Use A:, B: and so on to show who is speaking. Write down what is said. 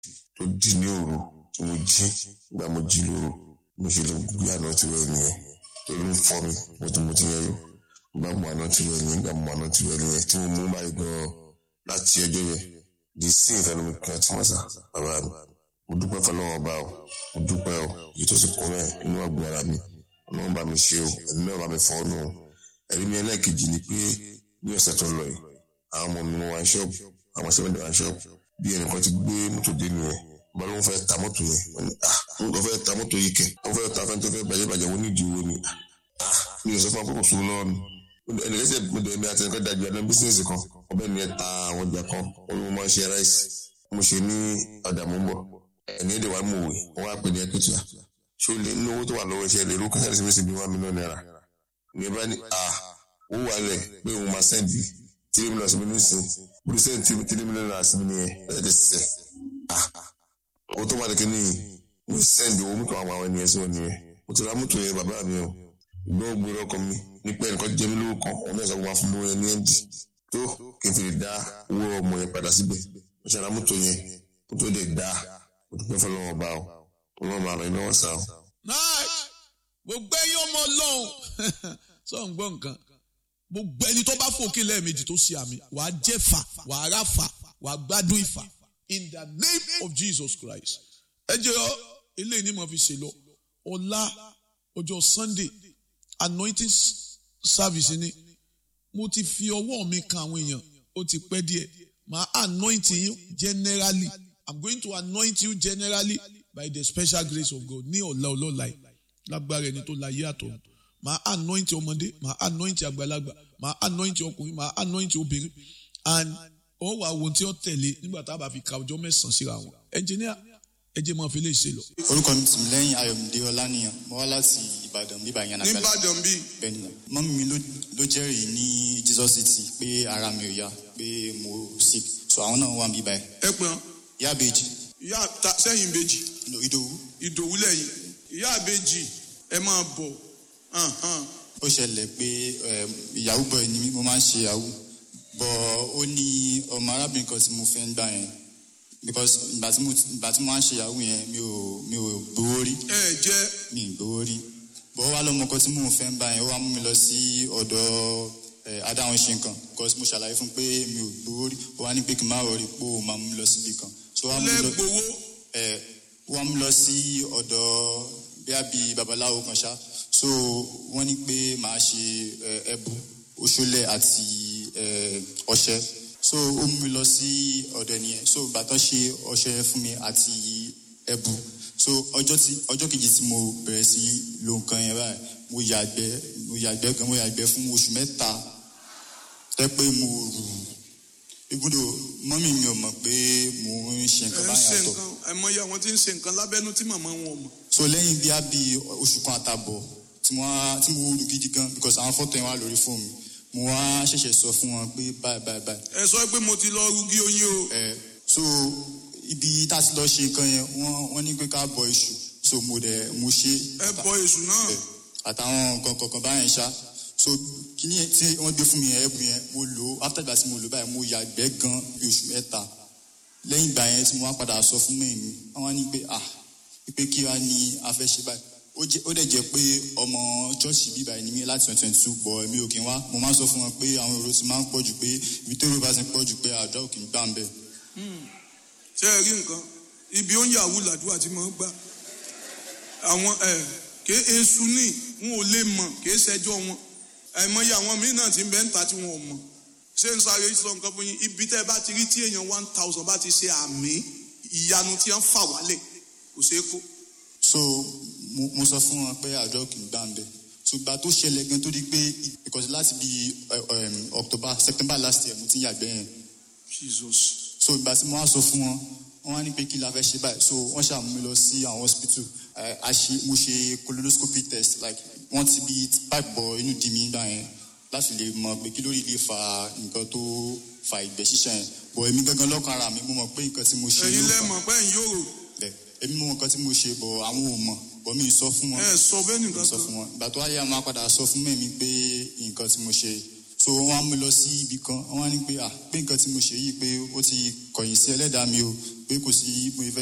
A: tó di ní òru tí mo jí nígbà mo jí lóru mo ṣe lè gbé àná tí wẹ́ẹ̀ nìyẹn torí ń fọ́ mi mo ti mo ti yẹ yó nígbà mo àná tí wẹ́ẹ̀ nìyẹn nígbà mo àná tí wẹ́ẹ̀ nìyẹn tí mo mú báyìí gan-an láti ọjọ́ yẹn di sí ìfẹ́nu mi kan tí wọ́n sà bàbá mi mo dúpẹ́ fọlọ́wọ́ ọba o mo dúpẹ́ o èyí tó sì kún mẹ́ inú ọ̀gbìn ara mi ọlọ́run bá mi ṣe o ẹ̀mí náà bá mi fọ́ ọ́nù o ẹ̀rí mi ẹlẹ́ẹ̀kejì ni pé ní ọ̀sẹ̀ tó ń lọ yìí àwọn ọmọ mi wá ṣọ́ọ̀bù àwọn sẹ́wọ̀n wá ṣọ́ọ̀bù bí ẹnìkan ti gbé mọ́tò dé nìyẹn bá ló ń fẹ́ ta mọ́tò yẹn wọ́n ní ah ń fẹ́ ta mọ́tò yìí kẹ̀ wọ́n fẹ́ ta fẹ́ntẹ́ fẹ́ bàjẹ́ bàjẹ́ wọ́n ní ìdí owó ni ah mi ò sọ fún akókò sùn lọ́wọ́ mi ẹnìkan sì mo dẹ̀ mi àti ẹnìkan dájú ẹni bísíǹsì kan ọbẹ̀ mi ta àwọn ọjà kan wọ́n ló máa ń ṣe ráìsì mo ṣe ní ọjà mọ́ ń bọ̀ ẹni èdè wa mú òwe wọ́n wá pè ní ẹkùtù ṣé o lè ní owó tó wà lọ́wọ́ iṣẹ́ lè rú kásáré sí mẹ́sì bí one million naira ní ẹ bá ní ah owó wà lẹ̀ pé òun máa sẹ́ǹdì tírí mílíọ̀nù sí mi ní sìn mo ti sẹ́ǹdì tírí mílíọ̀nù náírà sí mi nìyẹn ẹ̀ ti sẹ̀ ah owó tó wà ní kíní mo ti sẹ́ǹdì owó mọ́tò àwọn àwọn ènìyàn sí wọn nìyẹn mo ti ra mọ́tò yẹn bàbá mi o ìgbọ́n gbòòrò ọkọ mi ní pé ẹnìkan jẹ́ mi lówó kan òun náà sọ fún wa fún mi yẹn ní ẹ̀ǹdì tó kí n fi lè dá owó ọmọ yẹn padà síbẹ̀ mo ṣe ra mọ́tò yẹn mọ́tò dẹ̀ dá mo dúpẹ́ fọlọ́wọ́ bá o ọlọ́run máa ràn yín lọ́wọ́ sáà o.
B: nice gbogbo ẹyin ọmọ ọlọ́run sọ ń gbọ́ nǹkan gbogbo ẹni tó bá fòkè lẹ́ẹ̀mejì tó ṣe àmì wàá jẹ́ fà wàá rà fà wàá gbádùn ìfà in the name of Jesus Christ ẹ jẹ́ ọ eléyìí ni mo fi ṣe lọ ọ̀la ọjọ́ Sunday anointing service ni mo ti fi ọwọ́ mi kan àwọn èèyàn ó ti pẹ́ díẹ̀ màá anoint yín generally I'm going to anoint you generally by the special grace of God ní ọ̀la ọlọ́la yìí lágbára ẹni tó láyé àtọ̀ màá anoint ọmọdé màá anoint àgbàlagbà màá anoint ọkùnrin màá anoint obìnrin and ó wà wo tí ó tẹ̀lé nígbà tá a bá fi ka ọjọ́ mẹ́sàn-án síra wọn engineer ẹ jẹ́ máa fi lè ṣe lọ.
C: orúkọ mi tìmí lẹ́yìn ayọ̀mídé ọlánìyàn mo wá láti ìbàdàn bíbá yẹn nàgbàlá
B: nìbàdàn bíi
C: bẹ́ẹ̀ ni mọ́mí mi ló ló jẹ́rìí ní jesus city pé ara mi ò yá pé mo sick so àwọn náà wà bíbá yẹn
D: ẹ pọn
C: ìyá àbèjì
D: ìyá ta sẹ́yìn ìbejì
C: no, ìdòwú
D: ìdòwú lẹ́yìn ìyá ìbejì ẹ máa bọ̀ hàn hàn.
C: ó ṣẹlẹ̀ pé eh, ìyàwó bọ̀ ni mí mo máa ń ṣe ìyàwó bọ̀ ó ní ọmọ arábìnrin kan tí mo fẹ́ ń gbà yẹn because ìgbà tí mo ìgbà tí mo máa ń ṣe ìyàwó yẹn mi ò mi ò gbowó rí
D: ẹ jẹ́
C: mi ì gbowó rí bọ̀ ó wá lọ́mọ kan tí mò ń fẹ́ ń gbà yẹn ó wá mú mi lọ sí ọ̀dọ̀ eh, adáhùn ṣe nǹkan because mo ṣàlàyé fún pé mi ò gbowó rí ó wá ní pé kí n má rọrí pé ó máa mú mi lọ síbi kan so ó wá mú mi lọ
D: lẹ́gbowó
C: ẹ wọ́n mú lọ sí ọ̀dọ̀ bíá bíi babaláwo kan ṣá so wọ́n ní pé màá ṣe ẹ, ẹbu oṣólẹ̀ àti ẹ, ọṣẹ so ó mú mi lọ sí ọ̀dọ̀ ẹnìyẹn so bàtọ́ ṣe ọṣẹ fún mi àti ẹbu so ọjọ́ tí ọjọ́ kejì tí mo bẹ̀rẹ̀ sí lo nǹkan yẹn báyìí mo yàgbẹ́ mo yàgbẹ́ gan mo yàgbẹ́ fún oṣù mẹ́ta tẹ́ pé mo rù ibùdó mọ́mì mi ò mọ̀ pé mo ń ṣe
D: ẹ
C: nǹkan
D: ń
C: báyìí
D: ṣe
C: àtọ̀
D: nǹkan àìmọye àwọn tí ń ṣe nǹkan lábẹ́nú tí màmá wọn ò mọ̀.
C: so lẹ́yìn bí a bí oṣù kan àtàbọ̀ tí mo wá tí mo rú gidi gan because àwọn fọ́tò yẹn wà lórí fóònù mi mo wá ṣẹ̀ṣẹ̀ sọ fún wọn pé báyìí báyìí báyìí
D: ẹ sọ pé mo ti lọ rúgí oyin o.
C: ẹ so ibi tá a ti lọ ṣe nǹkan yẹn wọ́n wọ́n ní pé ká bọ iṣu so mo dẹ̀ mo ṣe
D: ẹ bọ èṣù náà.
C: ẹ, àtàwọn nǹkan kọ̀ọ̀kan báyẹn ṣá so kíní yẹn tí wọ́n gbé fún mi yẹn ẹ̀bùn yẹn mo lò ó after ìgbà tí mo lò ó báyìí mo yàgbẹ́ gan bí oṣù mẹ́ta lẹ́yìn ìgbà yẹn tí mo wá padà sọ fún mẹ́rin mi wọ́n wá ní pé ah pé kí wá ní a fẹ́ ṣe báyìí ó jẹ́ ó dẹ̀ jẹ́ pé ọmọ chọ́ọ̀ṣì bíbá ẹni mi láti twenty twenty two bọ̀ mi ò kí n wá mo máa ń sọ fún wọn pé àwọn èrò ti máa ń pọ̀ jù pé ibi tó èrò bá ti pọ̀ jù pé àdó ò kì í gbà ń bẹ̀.
D: ṣé ẹ rí nǹkan ibi ó ń yàwó làdúrà tí mo ń gbà àwọn ẹ ké esu ní wọn ò lè mọ ké ṣẹjọ wọn àìmọye àwọn míín náà ti ń bẹ ń ta tí wọn ò mọ ṣé ń sáré sọ nǹkan fún yín ibi tẹ́ ẹ bá ti rí tí èèyàn one thousand bá ti ṣe àmì ìyanu tí wọ́n fà wálẹ̀ kò ṣeé kó.
C: so mo mo sọ fún wọn pé àdó ò kì í gbà ń bẹ̀ ṣùgbọ́n tó ṣẹlẹ̀ gan tó di pé ìkọ̀sí láti bí October September last year mo ti ń yàgbẹ́ yẹn
D: Jesus.
C: so ìgbà tí mo wá sọ fún wọn wọn wá ní pé kí la fẹ́ ṣe báyìí so wọ́n ṣàmú mi lọ sí àwọn hospital Eh, a ṣe mo ṣe colonoscopy test like wọ́n ti bí pipe bọ inú di mi gbà yẹn láti lè mọ̀ pé kí lórí lè fa nǹkan tó fa ìgbẹ́ ṣíṣàn yẹn bọ̀ èmi gangan lọ́kàn ara mi mo mọ̀ pé nǹkan tí mo ṣe
D: ẹ̀yin
C: ló
D: lẹ
C: fà
D: mọ̀ pé ẹ̀yin yóò rò
C: bẹ́ẹ̀ èmi mo mọ̀ nǹkan tí mo ṣe bọ̀ àwọn ò mọ̀ bọ̀ mi ì sọ fún wọn
D: ẹ sọ bẹ́ẹ̀ nìkan
C: sọ
D: kan
C: fún wọn ìgbà tó wáyé àwọn apàdà sọ fún mẹ́mi pé nǹkan tí mo ṣe so wọ́n á mú lọ sí ibì kan wọ́n á ní pé ah pé nǹkan tí mo ṣe yìí pé ó ti kọ̀yìn sí ẹlẹ́dàá mi o pé kò sí mo fẹ́